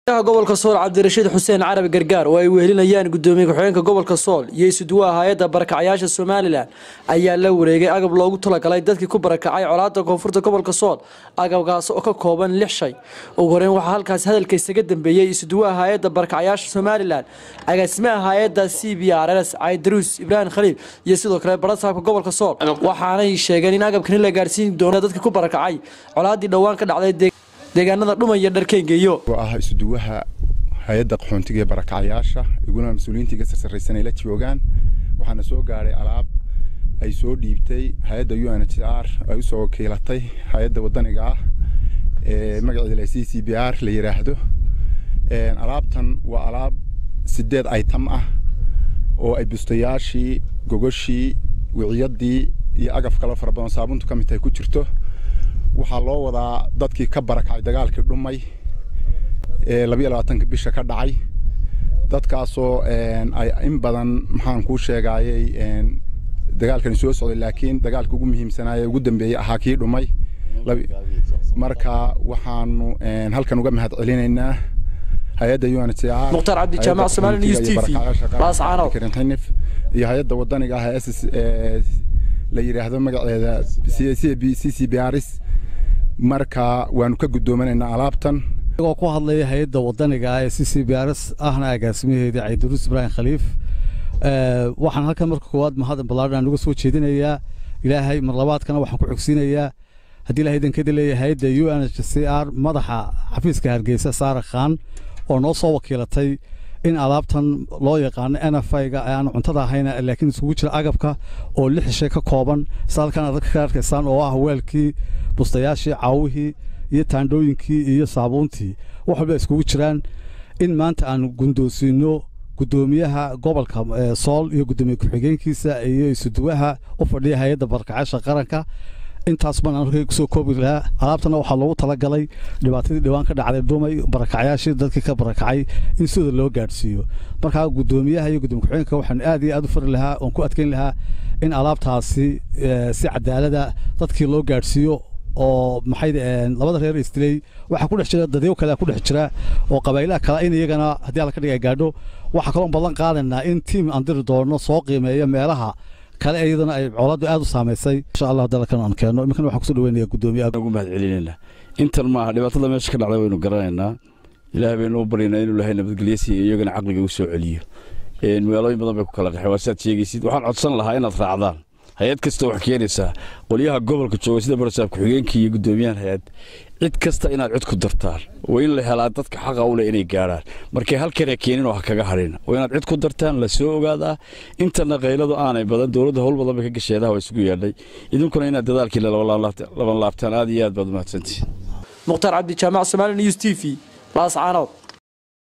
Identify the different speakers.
Speaker 1: gobolka sool cabdirashiid xuseen carabi gargaar oo ay wehelinayaan gudoomiye ku-xigeenka gobolka sool iyo isuduwaha hay-adda barakacyaasha somalilan ayaa la wareegay agab loogu talagalay dadkii ku barakacay colaada koonfurta gobolka sool agabkaas oo ka kooban lix shay ugu horeyn waxaa halkaas hadalka isaga dambeeyey isuduwaha hay-adda barakacyaasha somalilan agaasimaha hay-adda c b r s caydaruus ibraahim khaliil iyo sidoo kale barasaabka gobolka sool waxaanay sheegeen in agabkani la gaarsiin doono dadkii ku barakacay colaadii dhowaan ka dhacday deegaanada dhumaya dharkeengeeyo
Speaker 2: ah isuduwaha hay-adda qaxoontiga ee barakacyaasha iguna mas-uuliyiinta iga sarsaraysan ay la joogaan waxaana soo gaadhay alaab ay soo dhiibtay hay-adda u n h r ay usoo wakiilatay hay-adda wadaniga ah ee magaceeda c c b r la yidhaahdo alaabtan waa alaab sideed item ah oo ay bustayaashii gogoshii wiciyadii iyo agaf kale fara badan saabuntu ka mid tahay ku jirto waxaa loo wadaa dadkii ka barakacay dagaalkii dhumay ee labayo labaatanka bisha ka dhacay dadkaasoo ay in badan maxaan kuu sheegaayey dagaalkani soo socday laakiin dagaalka ugu muhiimsanaaye ugu dambeeyey ahaa kii dhumay marka waxaanu halkan uga mahad celinaynaa hay-adda u n h r
Speaker 1: mukhtaar cabdi jaamac somaali news t v laascaanow
Speaker 2: xinif iyo hay-adda wadaniga ah ee s la yidhaahdo magaceeda c c b rs marka waanu ka gudoomanaynaa alaabtan
Speaker 3: isagoo ku hadlaya hay-adda wadaniga ah ee c c b rs ahna agaasimaheeda caydaruus ibraahim khaliif waxaan halkan marka koowaad mahad ballaadhan uga soo jeedinayaa ilaahay mar labaadkana waxaan ku xogsiinayaa haddii ilahay idankada leeyahay hay-adda u n h c r madaxa xafiiska hargeysa saara khan oo noo soo wakiilatay in alaabtan loo yaqaano n f ga aan cuntada ahayna laakiin isugu jira agabka oo lix shay ka kooban sida halkan aad ka arkaysaan oo ah weelkii bustayaashii caawihii iyo taandhooyinkii iyo saabuuntii wax walba iskugu jiraan in maanta aan gundoosiino gudoomiyaha gobolka sool iyo gudoomiye ku-xigeenkiisa iyo isuduwaha u fadhiya hay-adda barakacaasha qaranka intaas baan halkay kusoo koobi lahaa alaabtana waxaa loogu talagalay dhibaatadii dhowaan ka dhacday dhumay barakacyaashii dadkii ka barakacay in sidooda loo gaadhsiiyo markaa gudoomiyaha iyo gudoomiye ku-xigeenka waxaan aad iyo aad u fari lahaa oon ku adkeyn lahaa in alaabtaasi si cadaalada dadkii loo gaadhsiiyo oo maxay labada reer istiley waxaa ku dhex jira dadyo kale ku dhex jira oo qabaylaha kale in iyagana haddii alla ka dhiga gaadho waxaa kaloo ballan qaadaynaa in tiim aan diri doono soo qiimeeya meelaha kale iyadana ay colaadu aad u saamaysay insha allah dalkan aan keeno iminkana waxaan kusoo dhaweynaya gudoomiyaha
Speaker 4: ugu mahad celinayna intan maaha dhibaatada meesha ka dhacday waynu garanaynaa ilaahay baynu u baryaynaa inuu ilaahay nabadgelyo siiyo iyagana caqliga u soo celiyo magaalooyin badan bay ku kala qaxeen waa sidaad sheegaysid waxaan codsan lahaa inaad raacdaan hay-ad kasta wax keenaysaa qolyaha gobolka jooga sida barasaab ku-xigeenkii iyo gudoomiyahan hay-ad cid kasta inaad cid ku dartaan waa in la helaa dadka xaqa u leh inay gaadhaan markay halkana keenin oo ha kaga hadhin waa inaad cid ku dartaan la soo ogaadaa intana qayladu aanay badan dowladda howl badan bay ka gasheedaha waa isugu yaadhay idinkuna inaad dadaalkiina laban laabtaan aad iyo aad baad umahadsantihin
Speaker 1: mukhtaar cabdi jaamac somaali news t v laascaanood